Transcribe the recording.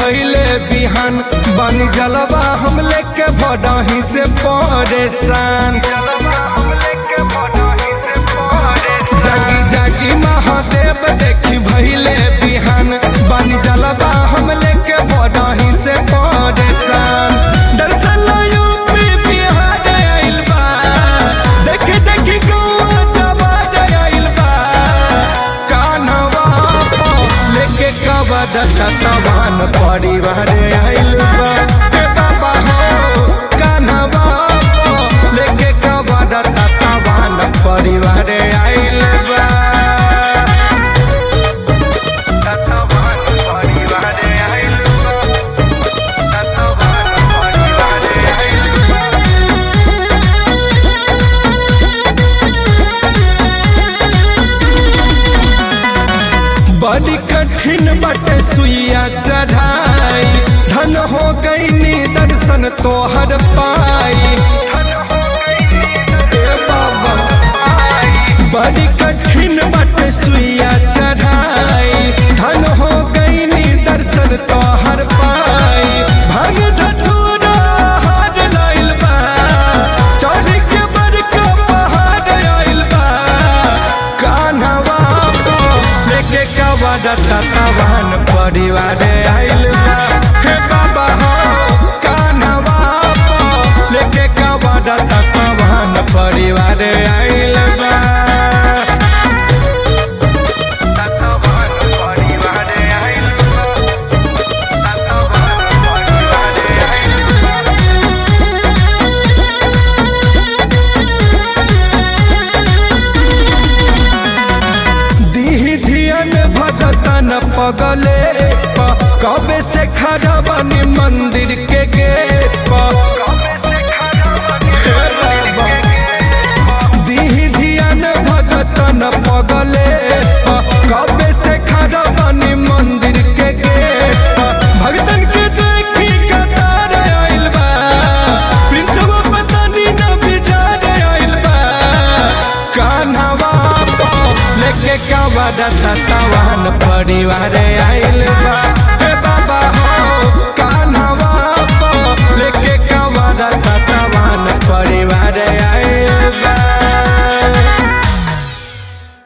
भैले बिहान बनी जलवा हम लेके बडही से परेशान जागी जागी महादेव देखी भैले बिहान बनी जलवा हम लेके बडही से परेशान दर्शन यूपी बिहार आइल बा देखी देखी गौआ जवान आइल बा कान्हवा पो लेके कवद ततवान परिवार आइल बा हे बाबा हो कान्हवा पो लेके कवद ततवान परिवार आइल बा ततवान परिवार आइल बा ततवान परिवार आइल बा बड़ी कठिन बटे सुइया चढ़ाई धन हो गई दर्शन तोहर पाई ए बाबा बड़ी कठिन बटे सुइया चढ़ाई धन हो गई दर्शन तोहर पाई भग धतूरा हार लाइल बा चढ़ के बड़का पहाड़ आइल बा कान्हवा पो लेके कवड ततवान परिवार आइल बा हे बाबा हो कान्हवा पो लेके कवड ततवान परिवार आइल बा ततवान परिवार आइल बा ततवान परिवार आइल बा दीही धियन भगतन पगले प कबे से खड़ा बनी मंदिर के गेट प हे बाबा। दीही धियन भगतन पगले प कबे से खड़ा बनी मंदिर के गेट प भगतन के देखी कतार आइल बा प्रिंसवा पता नी ना बिचार आइल बा कान्हवा पो लेके कवड ततवान परिवार आइल बा हे बाबा हो कान्हवा पो लेके कवड ततवान परिवार आइल बा